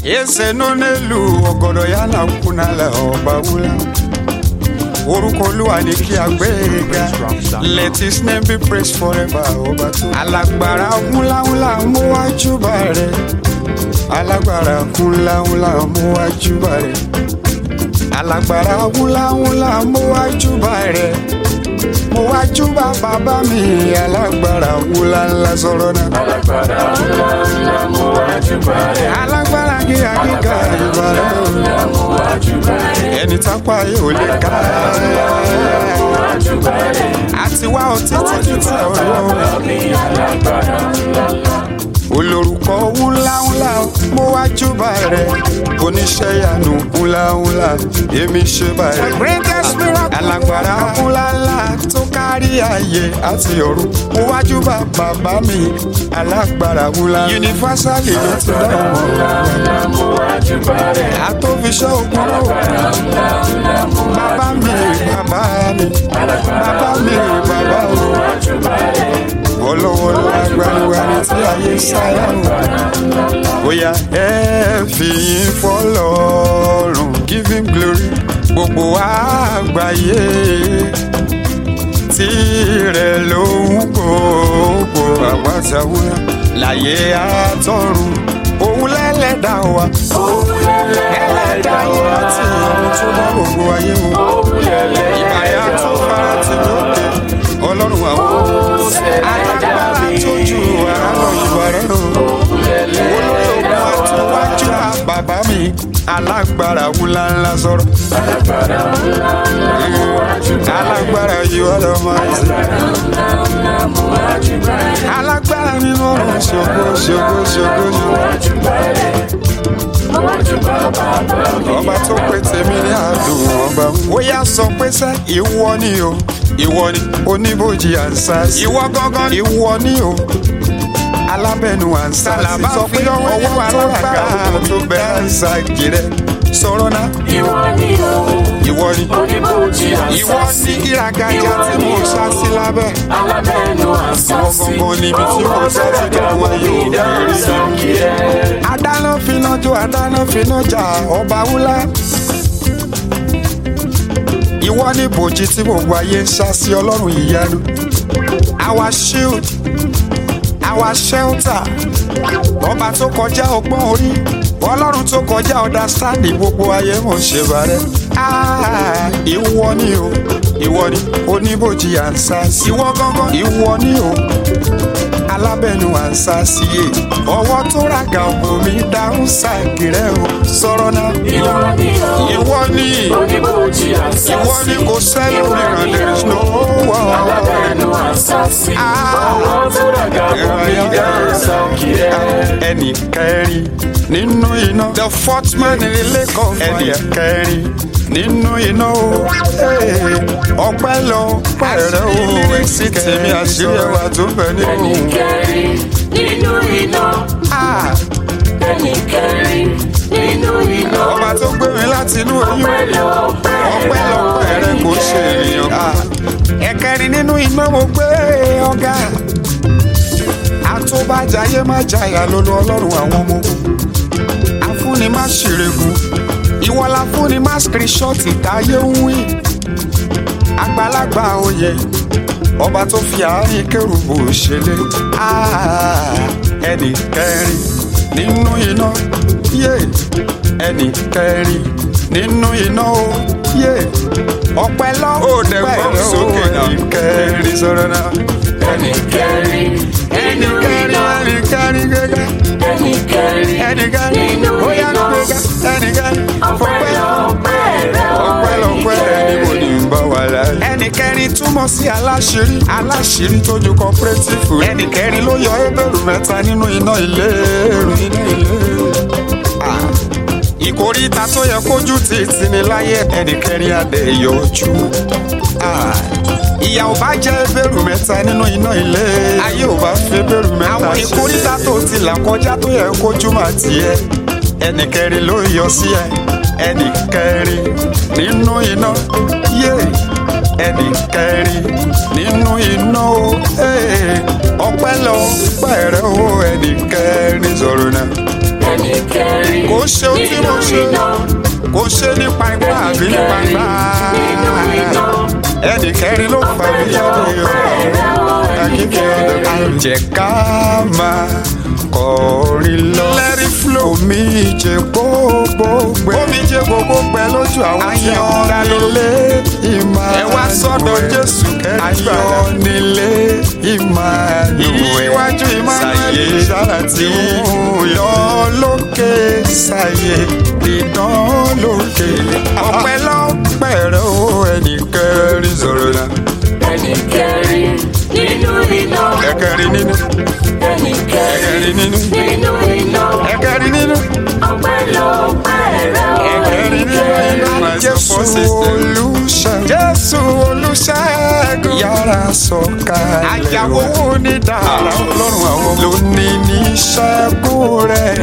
ese nọ n'elu ọgọdọ ya na nkwụ n'ala ọba wula orúkọ olúwa ni kí a gbé e ga let his name be praised forever ọba tó. alágbára ńláńlá mú wájú bá rẹ alágbára ńláńlá mú wájú bá rẹ alágbára ńláńlá mú wájú bá rẹ mo wájú bá bàbá mi alágbára ńláńlá sọ̀rọ̀ náà. alágbára ńlá ńlá mo wájú bá rẹ̀. alágbára gíga gíga ìbàrẹ̀ o. ńlá mo wájú bá rẹ̀. ẹni tápá yóò lè ká. mo wájú bá rẹ̀. àti wá ọtí títí tí ọlọ́run. mi alágbára ńlá ńlá. olórúkọ ńláńlá mo wá júbà rẹ oníṣẹ́ ìyanu ńláńlá èmi ṣe bá rẹ. greatest miracle. alágbára ńláńlá tó kárí ayé àti ọ̀run mo wá júbà bàbá mi alágbára ńlá. yunifásálì ló ti dá wọn. ńlá ńlá mo wájú bá rẹ̀. àtòfiṣẹ́ ogun náà. ńlá ńlá mo bàbá mi bàbá mi bàbá mi bàbá mi wájú bá rẹ̀. olówó lágbàlúwàní tí ayé sáyà ń wá. bóyá ẹ fi yín fọlọ́run give him glory gbogbo àgbáyé tirẹ̀ ló ń gbogbo àpátáwúrà láyé àtọ̀run òun lẹ́lẹ́dà wa ẹlẹ́dà yìí láti ọ̀run tó bá gbogbo ayé wọn ìbáyà tó fara ti lóde ọlọ́run àwọn alágbára tó ju ara lọ ìbàrẹ̀ o olórí ogun àtúwájú bàbá mi alágbára wúlá ńlá sọ̀rọ̀ alágbára yìí wọ́n lọ́ máa ń sè alágbára nínú ọ̀run ṣògo ṣògo ṣògo ṣògo ọba tó pé tèmi ní àdùn ọba ó yá sọ pé sẹ́ ìwọ ni o ìwọ ni oníbòjì ànsá ìwọ gángan ìwọ ni o alábẹ́nu ànsá sọ pé ọwọ́ alágbára tó bẹ ànsá kiri sọ̀rọ̀ náà Ìwọ ni o, ìwọ ni oníbòjì ìwọ àṣàṣì. sí ìràgàjà tí mo sá sí lábẹ́ Alábẹ́nu ìwọ àṣàṣì. gangan níbi tí mo sá sí dùnkún ayé òkèèrè Sàkìrẹ́. adáná finá jó adáná finá jà ọba wúlá. ìwọ ní bòjì tí gbogbo ayé ń sá sí ọlọ́run ìyanu. our shield our shelter ọba tó kọjá ọgbọ́n orí ọlọ́run tó kọjá understanding gbogbo ayé mò ń ṣe bàrẹ́. Ah, ìwọ ni o ìwọ ni oníbòjì ànsá sí. ìwọ gángan ìwọ ni o alábẹ́nu ànsá sí e ọwọ́ tó ràgà ògbó mi dáhùn sáàkìrẹ́ o sọ̀rọ̀ náà. Ìwọ ni o, ìwọ ni oníbòjì àṣàṣì. ìwọ ni kò sẹ́yìn mìíràn there is no one. Alábẹ́nu àṣàṣì. Ah. Ọwọ́ tó ràgà fún mi dá sàkìrẹ́. ẹnì kẹrin nínú iná. the fourth man in the lake of fire. ẹnì kẹrin nínú iná o. ọpẹ́ lọ pẹ̀rẹ́ o. èsì tèmi àṣírí ẹwà tó bẹ nínú. Ẹnì kẹrin nínú iná. Ah, Ẹnì kẹrin nínú iná. ọba tó gbé mi láti inú oyún. Ọpẹ́ lọ ọpẹ́ lọ pẹ̀rẹ́ kò ṣe ènìyàn. Ah, ẹ̀kẹrin nínú iná mo gbé ọ̀gá. àtúbàjáyé má jayà lólu ọlọ́run àwọn ọmọ ogun. afúnni má ṣèrègùn ìwọ la fúnni má skirishọ́ọ̀tì táyé ń wí. àgbàlagbà oyè ọba tó fi àárín kérubù ṣẹlẹ̀ Ah, ẹnì kẹrin nínú iná yé ẹnì kẹrin nínú iná o yé ọpẹ́ lọ dẹ̀ gbọ́ sókè náà. ẹnì kẹrin sọ̀rọ̀ náà Ẹnì kẹrin ẹnì nínú kẹrin iná. ẹnì kẹrin gẹ́gẹ́ Ẹnì kẹrin ẹnì kẹrin nínú ó yá iná. gbẹ́gẹ́ ẹnì kẹrin Ọpẹ́ fọpẹ́ lọ pẹ̀rẹ́ o. ọpẹ́ lọpẹ́ ẹni mo ní ń bá wà láyé. ẹnì kẹrin túmọ̀ sí aláṣírí aláṣírí tójú cooperative. ẹnì kẹrin ló yọ ebèrú mẹ́ta nínú iná ìléru iná ìléru. Ah, ìkóríta tó yẹ kójú ti tì ní láyé ẹnì kẹrin adé yọjú. Ah, ìyà ò bá jẹ́ ebèrú mẹ́ta nínú iná ilé ayé ò bá fi ebèrú mẹ́ta àwọn ìkóríta tó ti là kọjá tó yẹ kójú máa tiẹ̀ ẹnì kẹrin ló yọ sí ẹ ẹnì kẹrin nínú iná yé ẹnì kẹrin nínú iná o ee, ọpẹ́ lọ pẹrẹ o ẹnì kẹrin sọ̀rọ̀ náà ẹnì kẹrin kò ṣe ohun tí mo ṣe kò ṣe nípa ipá àbí nípa ipá ẹnì kẹrin ló fà mí jáde akíkẹ́ ọ̀dọ̀ jẹ́ ká máa kọrin lọ. lẹ́rí flow omi jẹ gbogbo gbẹ. omi jẹ gbogbo gbẹ lójú àwọn tí wọ́n dá nílé ìmọ̀ ẹ wá sọ́dọ̀ jésù kẹ́rì ayọ̀ nílé ìmọ̀ ìwájú ìmọ̀ sáyé tí ń lọ lókè sáyé ìdán lókè ọpẹ́ lọ́pẹ́ rẹ o ẹnì kẹrin sọ̀rọ̀ náà. ẹnì kẹrin nínú iná ẹ̀kẹrin nínú ẹnì ẹ̀kẹrin kẹrin nínú nínú iná ẹ̀kẹrin nínú. ọpẹ́ lọ́pẹ́ rẹ o ẹnì kẹrin Jésù olùṣègùn. Jésù olùṣègùn. Yàrá sọ̀kalẹ̀. Àyàwó ní dára ọlọ́run àwọn ló ní ní ṣẹ́gun rẹ̀.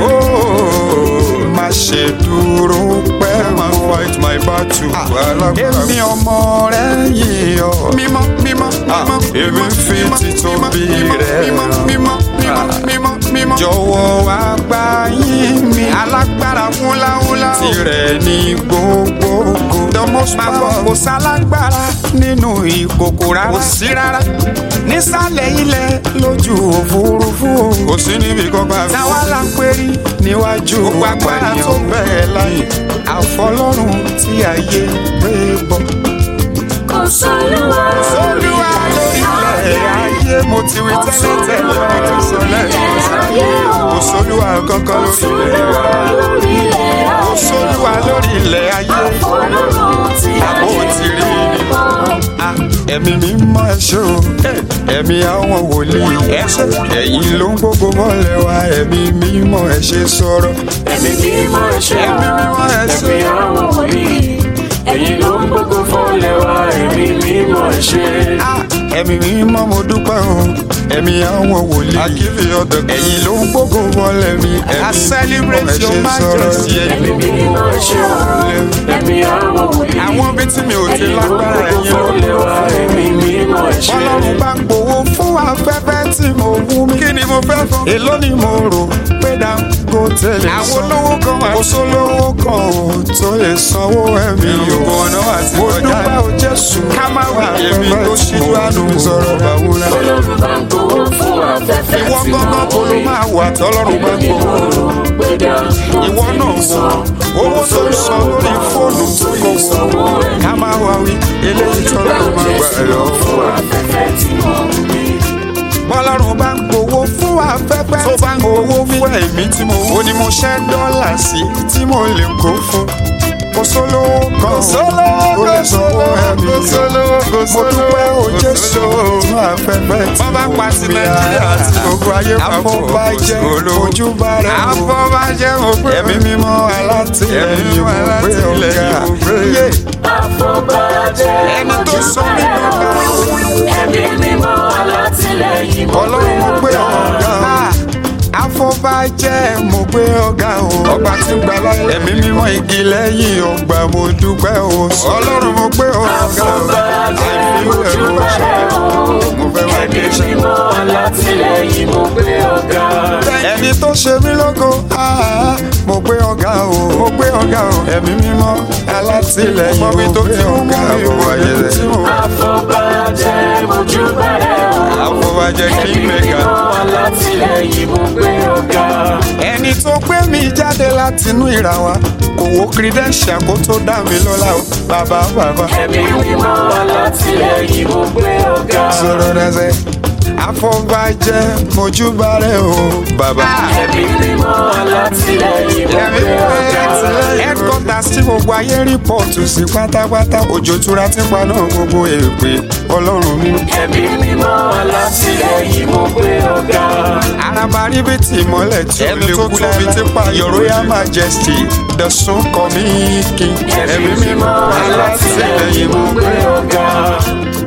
Má ṣe dúró pẹ́ mọ́. fight my battle. Èmi ọmọ rẹ̀ yìí ọ. Mímọ́ mímọ́ mímọ́. Èmi fi títóbi rẹ̀. Mímọ́ mímọ́ mímọ́ mímọ́ mímọ́. Jọ̀wọ́ wá gbà yín mi. Alágbára wúláwúlá. Tirẹ̀ ní gbogbogbò. The most powerful. Kò sálágbára nínú ìkòkò rárá. Kò sí rárá. Nísàlẹ̀ ilẹ̀ lójú òfurufú. Kò sí níbi kankan. Táwa la pérí níwájú agbára tó bẹ̀rẹ̀ láyé. Àfọlọ́run tí ayé gbé bọ̀. kò sólúwa Olúwa lórí ilẹ̀ ayé mo ti wí tẹ́lẹ̀ tẹ́lẹ̀ ọ̀rọ̀ sọ lẹ́yìn kò sólúwa kankan lórí ilẹ̀ lórí ilẹ̀ kò sólúwa lórí ilẹ̀ ayé ọlọ́run tí àbò ti rí ni. Ah, ẹ̀mí mi mọ ẹ̀ṣọ́ ẹ̀mí àwọn wòlíì ẹ̀ṣẹ̀ ẹ̀yìn ló ń gbogbo mọ́lẹ̀ wa ẹ̀mí mi mọ ẹ̀ṣẹ̀ sọ̀rọ̀ ẹ̀mí mímọ́ ẹ̀ṣẹ̀ ẹ̀mí mímọ́ ẹ̀ṣẹ̀ ẹ̀mí àwọn wòlíì ẹ̀yin ló ń gbógun fọ́lẹ̀ wa ẹ̀mí mímọ́ ẹ̀ṣẹ̀. Ah, ẹ̀mí mi mọ mo dúpẹ́ o ẹ̀mí àwọn wòlíì ẹ̀yìn ló ń gbogbo mọ́lẹ̀ mi ẹ̀mí mi mọ ẹ̀ṣẹ̀ sọ̀rọ̀ ẹ̀mí mímọ́ ẹ̀ṣẹ̀ ẹ̀mí àwọn wòlíì àwọn bí tí mi ò ti lágbára ẹ̀yìn ló ń fọ́lẹ̀ wa ẹ̀mí mímọ́ ẹ̀ṣẹ̀. Ọlọ́run bá ń gbowó fún afẹ́fẹ́ tí mo wú mi. Kí ni mo fẹ́ fún? Èló ni mo rò pé Dangote lè san. Àwọn olówó kan wà. Kò sólówó kan ò tó lè sanwó ẹ̀mí o. Ìrùkọ̀ ọ̀nà wà tí mo dúpẹ́ o Jésù. Ká má wà èmi tó ṣíjú àánú sọ̀rọ̀ bàwúrà. Ọlọ́run bá ń gbowó fún afẹ́fẹ́ Ìwọ tí mo gángan kò ló rí. máa wà tọ́lọ́run bá gbowó. Ìwọ náà wọ owó tó ń san lórí fóònù kò wọ. Ká má wà wí eléyìí tọ́lọ́run máa gbà lọ fún wa. bọ́lọ́run bá ń gbowó fún afẹ́fẹ́ tó bá ń gbowó fún ẹ̀mí tí mo ó ní mo ṣẹ́ dọ́là sí tí mo lè kó fún kò sólówó kan kò lè sanwó ẹ̀mí mo dúpẹ́ o Jésù fún afẹ́fẹ́ tí mo fi nàìjíríà àti gbogbo ayé papọ̀ afọbajẹ́ ojúbà rẹ̀ o afọbajẹ́ mo gbé ẹ̀mí mímọ́ alátìlẹ́yìn mo gbé ọ̀gá yé Àfọ̀bàjẹ́ ẹni tó sọ mí dọ́gba ẹ̀mí mímọ́ alátìlẹ́yìn mo ọlọ́run mo gbé ọ̀gá afọbajẹ́ mo gbé ọ̀gá o ọba tí ń gbà láyé ẹ̀mí mímọ́ igi lẹ́yìn ọgbà mo dúpẹ́ o ọlọ́run mo gbé ọ̀gá o Àfọ̀bàjẹ́ àìfíwẹ̀ mo ṣe ojúbàrẹ̀ o mo fẹ́ wá dé ẹ̀mí ṣe. mímọ́ alátìlẹ́yìn mo gbé ọ̀gá. ẹni tó ṣe mí lógo ah, mo gbé ọ̀gá o mo gbé ọ̀gá o ẹ̀mí mímọ́ alátìlẹ́yìn mo gbé ọ̀gá o ayé rẹ̀ Àfọ̀bàjẹ́ ojúbàrẹ̀ o afọbajẹ́ kí ẹ̀mí mẹ́ka. mímọ́ alátìlẹ́yìn mo gbé ọ̀gá. ẹni tó gbé mi jáde látinú ìrà wa kò wo credential kó tó dá mi lọ́lá o bàbá bàbá. ẹ̀mí mímọ́ alátìlẹ́yìn mo gbé ọ̀gá. sọ̀rọ̀ rẹ̀ afọbajẹ́ mojúbà rẹ̀ o bàbá. ẹ̀mí mímọ́ alátìlẹ́yìn mo ẹ̀mí gbé ọ̀gá. headquarters tí gbogbo ayé rìpọ́ọ̀tù sí pátápátá òjò tura ti pa náà gbogbo èpè ọlọ́run mi. ẹ̀mí mímọ́ alátìlẹ́yìn mo gbé ọ̀gá. araba ríbitì ìmọ́lẹ̀ tí ó lè kú lábi tí pa your royal majesty the sun coming king. ẹ̀mí mímọ́ alátìlẹ́yìn mo gbé ọ̀gá.